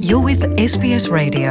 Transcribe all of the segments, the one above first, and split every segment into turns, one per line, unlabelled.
You're with SBS Radio.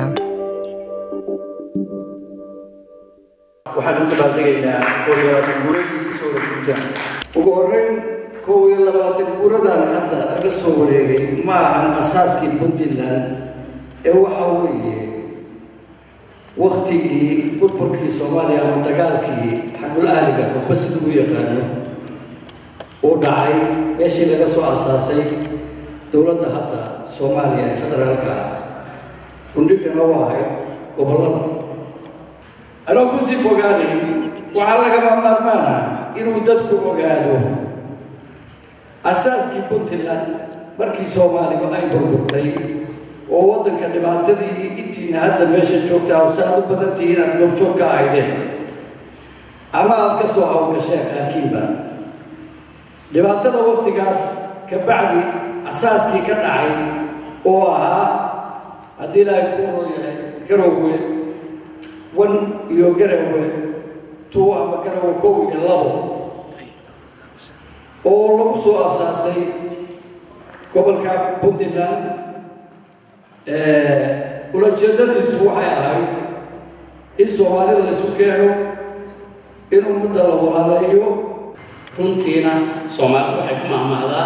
waxaan u dabaaldegaynaa koob iyo labaatan guuradii kusoo wareegta
ugu horreyn kow iyo labaatan guuradan hadda laga soo wareegay ma ahan asaaskii puntland ee waxa weeye waktigii burburkii soomaaliya ama dagaalkii xagul ahliga qofba sida u yaqaano uu dhacay meeshii laga soo asaasay dowladda hadda soomaaliya ee federaalka ah gundhigana waa ahayd gobollada anoo kusii fogaanayn waxaa lagama maarmaana inuu dadku ogaado asaaskii puntland markii soomaaligu ay burburtay oo waddanka dhibaatadii intiina hadda meesha joogtaa oo sa aad u badantihiin aad goobjoog ka ahaydeen ama aad ka soo hawgasheen qaarkiinba dhibaatada waktigaas ka bacdi asaaskii ka dhacay oo ahaa haddii ilaahay kuu roo yahay garowe wan iyo garawe tuu ama garawe kow iyo labo oo lagu soo asaasay gobolka puntland ulajeedadiisu waxay ahayd in soomaalida laisu keeno in ummadda la walaaleeyo
runtiina soomaalidu waxay ku maamahdaa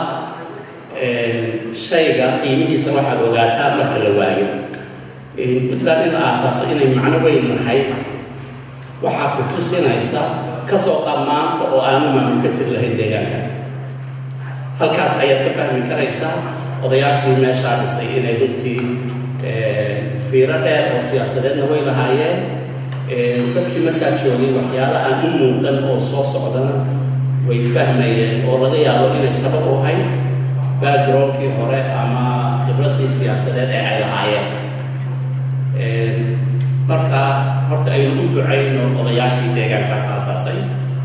shayga qiimihiisa waxaad ogaataa marka la waayo puntland in la aasaaso inay macno weyn lahayd waxaa ku tusinaysa kasoo dhammaanta oo aanu maamul ka jir lahayn deegaankaas halkaas ayaad ka fahmi karaysaa odayaashii meeshaa dhisay inay runtii fiiro dheer oo siyaasadeedna way lahaayeen dadkii markaa joogay waxyaala aan u muuqan oo soo socdana way fahmayeen oo laga yaabo inay sabab u ahayd backgroundkii hore ama khibraddii siyaasadeed ee ay lahaayeen marka horta aynu u ducayno odayaashii deegaankaas aasaasay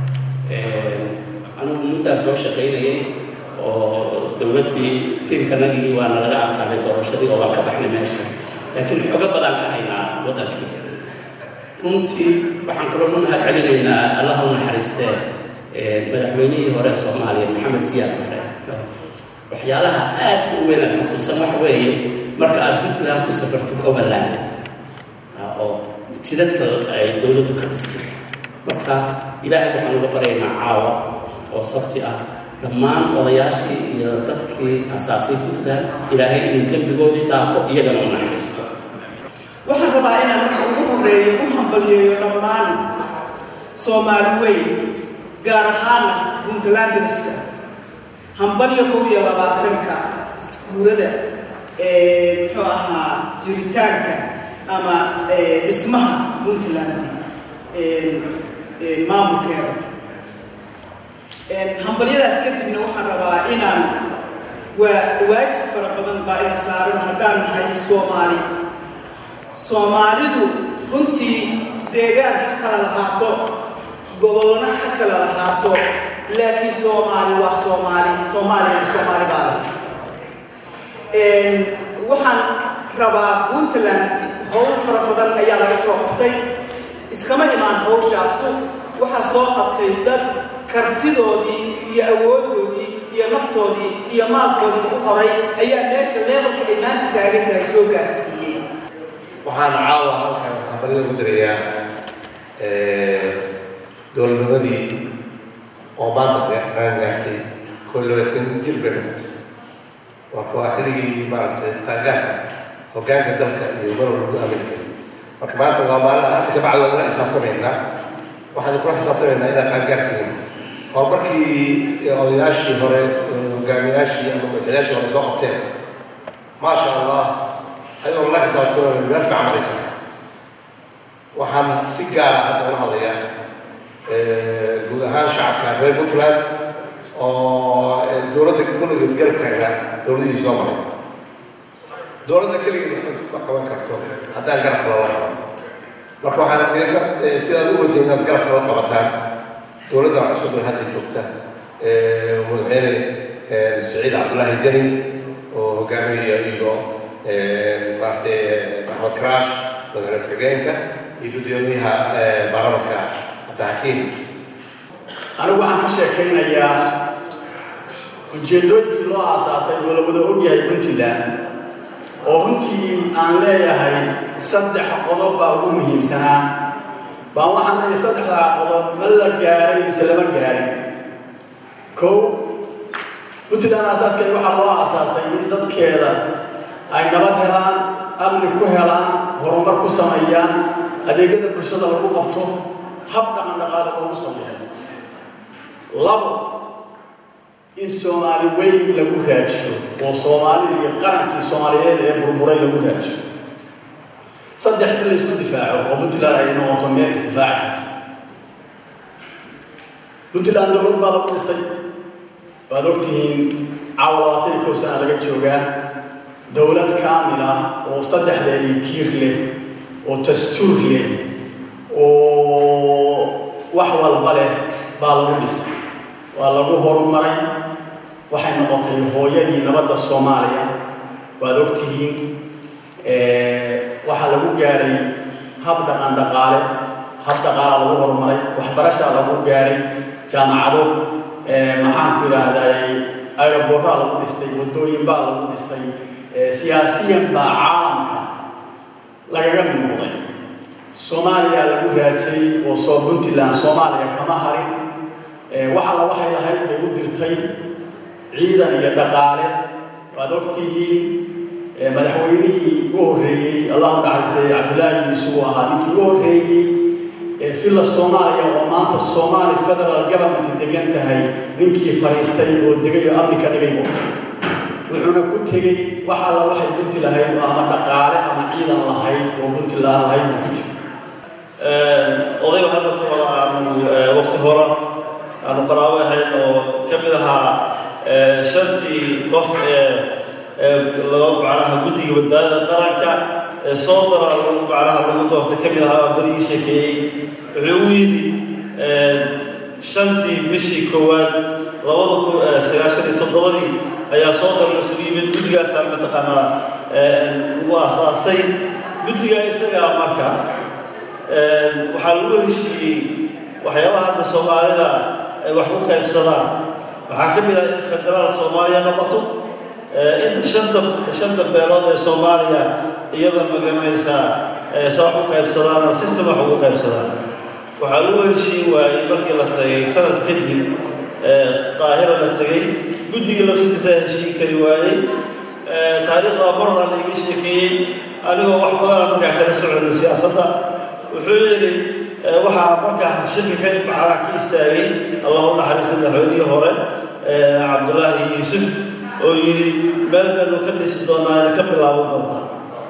anigu muddaa soo shaqaynayay oo dowladdii tiimkanagii waana laga adkaaday doorashadii oo waan ka baxnay meesha laakiin xogo badan ka haynaa waddankii runtii waxaan kaloo nu mahad celinaynaa allaha u naxariistee madaxweynihii hore soomaaliya maxamed siyaad bare waxyaalaha aadka u weyn aad xusuusan waxa weeye marka aad puntland ku safartid overland oo jidadka ay dowladdu ka dhistay marka ilaahay waxaan uga baryaynaa caawa oo sabti ah dhammaan odayaashii iyo dadkii asaasay puntland ilaahay inuu dembigoodii dhaafo iyagana u naxariisto
waxaan rabaa inaan marka ugu horreeyo u hambaliyeeyo dhammaan soomaali weyn gaar ahaana puntlandriska hambalyo kow iyo labaatanka guurada muxuu ahaa jiritaanka ama dhismaha puntland maamulkeeda hambalyadaas kadibna waxaan rabaa inaan waa waajib fara badan baa ina saaran haddaan nahay soomaali soomaalidu runtii deegaan ha kala lahaato gobolna ha kala lahaato laakiin soomaali waa soomaali soomaaliyana soomaali baa leh waxaan rabaa puntland howl fara badan ayaa laga soo qabtay iskama imaan hawshaasu waxaa soo qabtay dad kartidoodii iyo awooddoodii iyo naftoodii iyo maalkoodii u horay ayaa meesha leebalka ay maanta taagan tahay soo gaarsiiyey
waxaan caawa halkan hambalida ugu dirayaa dowladnimadii oo maanta qaangaartay koo labaatan jir bay noqotay marka waa xilligii maaragtay qaangaarka hoggaanka dalka iyo marwal lagu amini karay marka maanta waa maalin hadda kabacdi waan ila xisaabtamaynaa waxaan kula xisaabtamaynaa inaad qaangaartihiin horumarkii odayaashii hore hogaamiyaashii ama madaxweynayaashii hore soo qabteen maasha allah ayagoo la xisaabtamay meel fiican maraysa waxaan si gaara hadda ula hadlayaa guud ahaan shacabka reer puntland oo dowladda gurigeed garab taagnaa dowladihii soo maray dowladda keligeed waxba ma qaban karto haddaan garabka lala qaban marka waxaan idinka sidaad u wadeen inaad garabka la qabataan dowladda cusub ee hadda joogta madaxweyne siciid cabdullaahi deni oo hogaaminaya iyo maaragtay maxamed karaash madaxweyne ku-xigeenka iyo guddoomiyaha baarlamanka cabdixakiim
anigu waxaan ka sheekaynayaa ujeeddooyinkii loo aasaasay oo la wada ogyahay puntland oo runtii aan leeyahay saddex qodob baa ugu muhiimsanaa baan waxaan leeyahay saddexdaa qodob ma la gaaray mise lama gaarin kow puntland aasaaskay waxaa loo aasaasay in dadkeeda ay nabad helaan amni ku helaan horumar ku sameeyaan adeegyada bulshada lagu qabto hab dhaqan dhaqaale loogu sameeyo labo in soomaali weyn lagu raajiyo oo soomaalida iyo qarankii soomaaliyeed ee burburay lagu raajiyo saddex in la isku difaaco oo puntland ay noqoto meel isdifaaci karta puntland dowlad baa lagu dhisay waad ogtihiin caawa labaatan iyo kow sana laga joogaa dowlad kaamil ah oo saddexdeedii tiir leh oo dastuur leh oo wax walba leh baa lagu dhisay waa lagu horumaray waxay noqotay hooyadii nabadda soomaaliya waad ogtihiin waxaa lagu gaaray hab dhaqan dhaqaale hab dhaqaala lagu horumaray waxbarashaa lagu gaaray jaamacado maxaan ku idhaahday aeroboraa lagu dhistay waddooyin baa lagu dhisay siyaasiyan baa caalamka lagaga mid noqday soomaaliya lagu raajay oo soo puntland soomaaliya kama harin waxalla waxay lahayd bay u dirtay ciidan iyo dhaqaale waad ogtihiin madaxweynihii u horreeyey allahu naxariistay cabdullaahi yuusuf uu ahaa ninkii u horreeyey villa soomaaliya oo maanta soomaali federal government degan tahay ninkii fadhiistay oo degay oo amni ka dhigay bu wuxuuna ku tegey wax alla waxay bunti lahayd oo ama dhaqaale ama ciidan lahayd oo puntland lahayd buu ku tegey
odayba hadda ku hora aanu waqti hora aanu qaraabo ahayn oo ka mid ahaa shantii qof ee laba macnaha guddiga badbaadada qaranka ee soo dara lagu macnaha lagu doortay ka mid ahaa berigii sheekeeyey wuxuu u yidhi shantii bishii koowaad labada kun sagaashan iyo toddobadii ayaa soo dara isugu yimid guddigaasaa mataqaanaa lagu aasaasay guddigaa isagaa marka waxaa lagu heshiiyey waxyaabaha hadda soomaalida ay wax ku qaybsadaan waxaa ka mid ah in federaal soomaaliya noqoto inta shanta shanta beelood ee soomaaliya iyada magaranaysaa se wax u qaybsadaan oo system wax ugu qaybsadaan waxaa lagu heshiin waayey markii la tagay sanad kadib qaahira la tegey guddigii laftiisa heshiin kari waayey taariikhda marra laiga sheekeeyey anigoo wax badana markaa kala socona siyaasadda wuxuu yidhi waxaa markaa shirka ka macnaa ka istaagay allahu naxariista madaxweynihii hore cabdullaahi yuusuf oo yidhi meel baynu ka dhisi doonaa ina ka bilaaban doontaa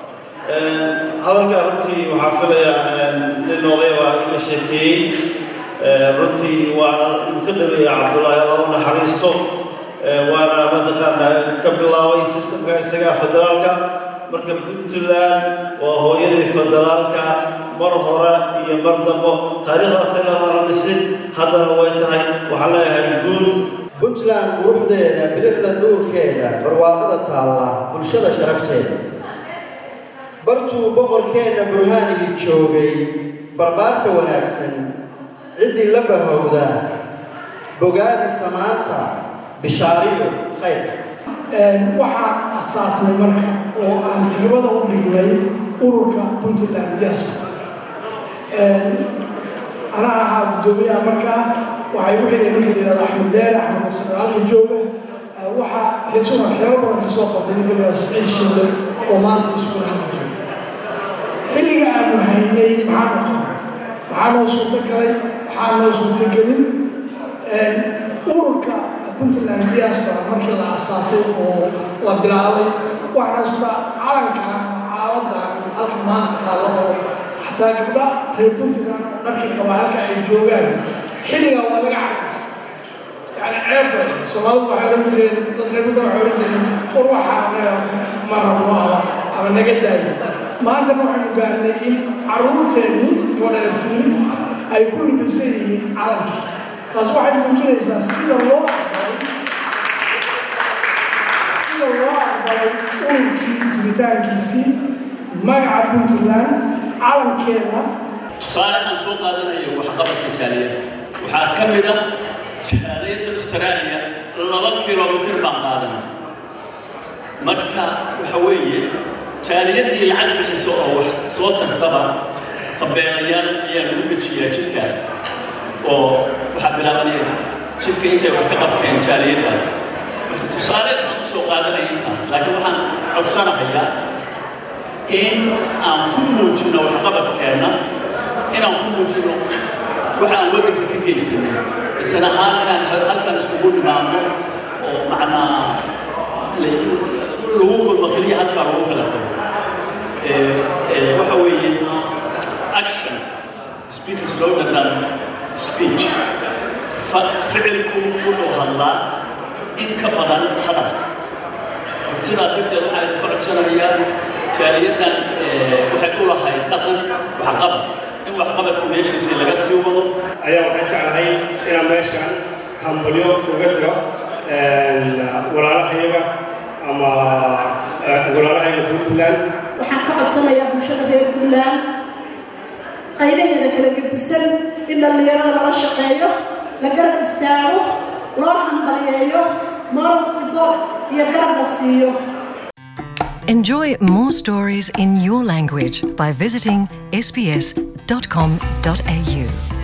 hadalkaa runtii waxaa filayaa nin odaya baa iga sheekeeyey runtii waana uu ka dhameeyey cabdullaahi allahu naxariisto waana mataqaanaa ka bilaabay sistamka isagaa federaalka marka puntland waa hooyadii federaalka mar hore iyo mar dambo taariikhdaasay lamala dhisin haddana way tahay waxaan leeyahay guul
puntland quruxdeeda bilixda dhuurkeeda barwaaqada taalla bulshada sharafteeda bartuu boqorkeenna burhaanigii joogay barbaarta wanaagsan ciddii la bahowda bogaadi samaanta bishaariyo khayrka
waxaan asaasnay marka oo aan tiribada u dhignay ururka puntland diaspora anaa ahaa guddoomiyaha markaa waxay u xidhay ninka layihahda axmed dheer axmed muuse halka jooga waxaa xisuna xiro badan ka soo qabtay ninka layihahda saciid shinde oo maanta isuguna halka jooga xilliga aanu haynay maxaa noo qaban maxaa noo suurto galay maxaa noo suurto gelin ururka puntland diaspora markii la asaasay oo la bilaabay waxaa xasuusta calankan caaladan halka maanta taalla oo xataa gabdha reer puntland oo dharkii qaba halka ay joogaan xilligaa waa laga carab yani ceeb bay soomaalidu waxay odhan jireen dad reer puntland waxay odhan jireen war waxaa anaga ma rabno ama ama naga daayo maantana waxaynu gaarnay in carruurteenni gabadha fiil ay ku libisan yihiin calankii taas waxay muujinaysaa sida loo aqbalay sida loo aqbalay ururkii jiritaankiisii magaca puntland calankeena
tusaale aan soo qaadanayo waxqabadka jaaliyadda waxaa ka mid ah jaaliyadda austraaliya laba kilomitir baan qaadanay marka waxa weeye
jaaliyadii lacag bixiso oo wax soo tagtaba tabeelayaal ayaa lagu dejiyaa jidkaas oo waxaa bilaabanaya jidka intay wax ka qabteen jaaliyadaas marka tusaale aan usoo qaadanaya intaas laakiin waxaan codsanahayaa in aan ku muujino waxqabadkeenna inaan ku muujino waxa aan waddanka ka geysanay isan ahaan inaan halkan iskugu dhimaano oo macnaa lagu kulmo keliya halkaa lagu kala tago waxa weeye action speak is louder than speech ficilku wuxuu hadlaa in ka badan hadal sidaa darteed waxaa idinka codsanayaa jaaliyaddan waxay ku lahayd dhaqan waxqabad in waxqabadka meeshiisii laga sii wado
ayaa waxaan jeclahay inaan meeshan hambalyo uga diro walaalahayaga ama walaalahayaga puntland
waxaan ka codsanayaa bulshada reer puntland qaybaheeda kala gedisan in dhallinyarada lala shaqeeyo la garab istaago loo hambaliyeeyo moral support iyo garab la siiyo
Enjoy more stories in your language by visiting sbs.com.au.